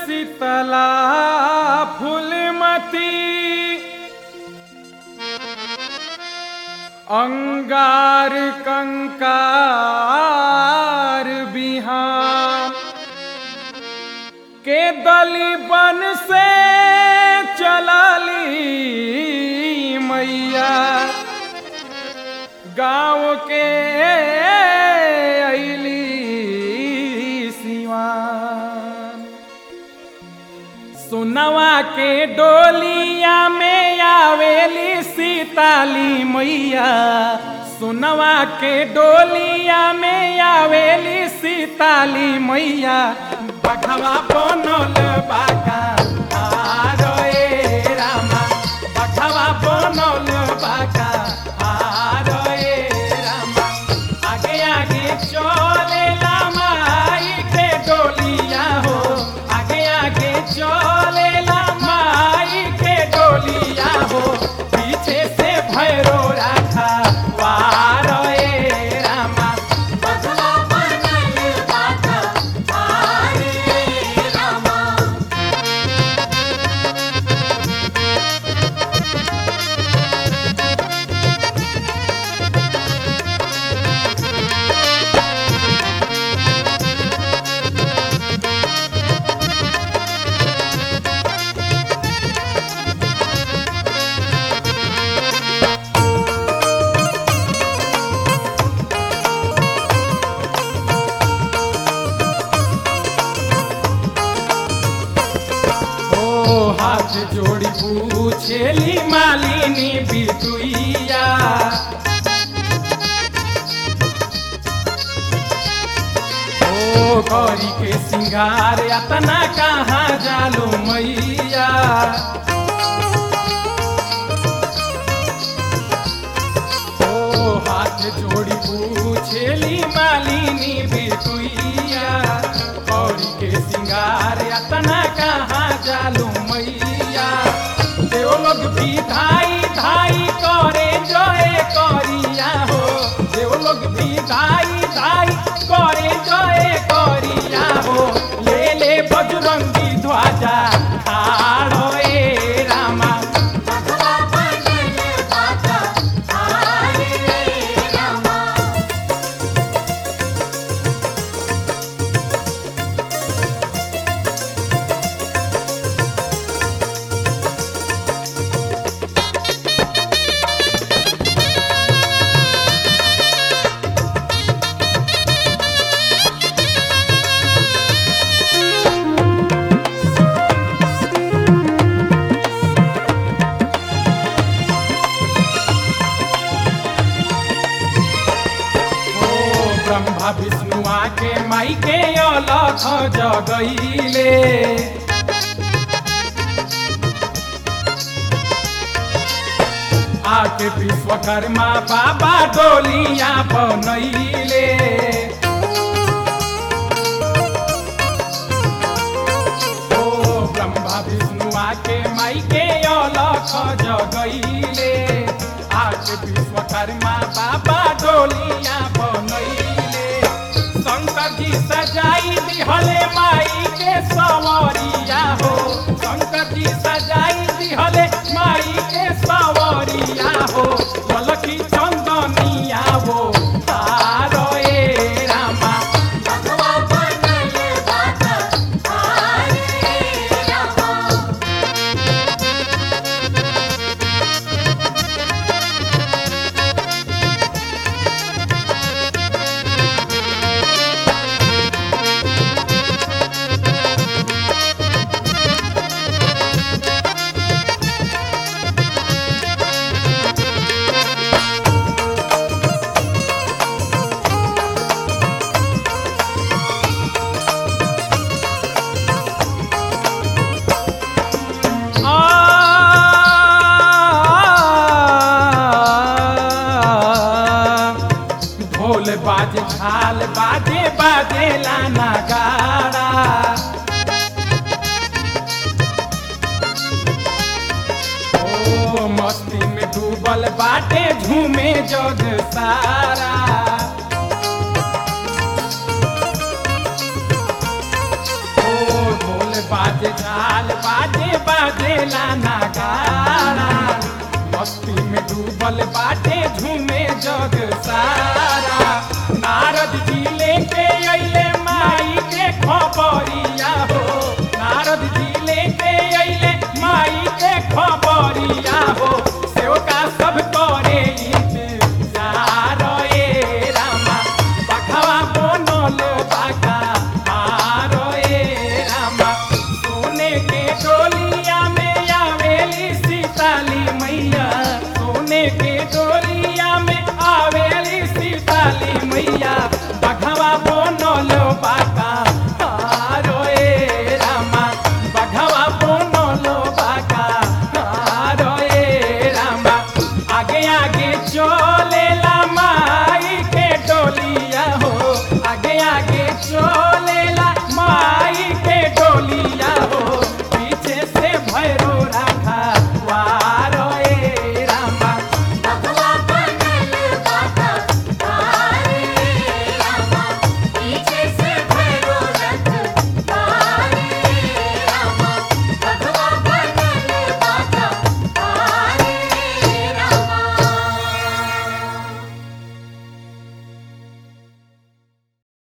शीतला फूलमती अंगार कंकार बिहान के दली बन से चलली मैया गाँव के अली सिवान सुनवा के डोलिया में आवेली सीताली मैया सुनवा के डोलिया में आवेली सीताली मैया बघवा बनल बागा आरो ए रामा बघवा बनल बागा आरो ए रामा आगे आगे चले माई के डोलिया हो आगे आगे चले माई के डोलिया हो पीछे से भैरो राखा वार ए रामा बघवा बनल बागा आरे रामा ओ हाथ जोड़ी पूछेली मालिनी बिटुइया ओ गौरी के सिंगार अतना कहाँ जालो मैया ओ हाथ जोड़ी पूछेली मालिनी बिटुइया गौरी के सिंगार अतना कहाँ जालू मैया देव लोग भी धाई धाई करे जय करिया हो देव लोग भी धाई धाई करे जय करिया हो ले ले बजरंगी ध्वजा आड़ो ए रामा बघवा बनल बागा आरे रामा ओ ब्रह्मा विष्णु आके माई के अलख जगैले आके विश्वकर्मा बाबा डोलिया बनैले ओ ब्रह्मा विष्णु आके माई के अलख जगैले आके विश्वकर्मा बाबा डोलिया बनैले शंकर जी सजाई दिहले माई के सवरिया हो शंकर जी सजाई दिहले माई के सवरिया हो बलकी चंदनिया हो तारो ए रामा बघवा बनल बागा आरे रामा ढोल बाजे झाल बाजे बाजे लाना गाड़ा ओ मस्ती में डूबल बाटे झूमे जग सारा ओ ढोल बाजे बाजेला नगाड़ा मस्ती में डूबल बाटे झूमे जग सारा नारद जी लेके अइले माई के खबरिया हो नारद जी लेके अइले माई के खबरिया हो सेवका सब करे इंतजार ए रामा बखवा बनल बाका आरो ए रामा सोने के डोलिया में आवेली सीताली मैया सोने के डोलिया में आवेली सीताली मैया बघवा बनल बाका आरो ए रामा बघवा बनल बाका आरो ए रामा आगे आगे चलेला माँ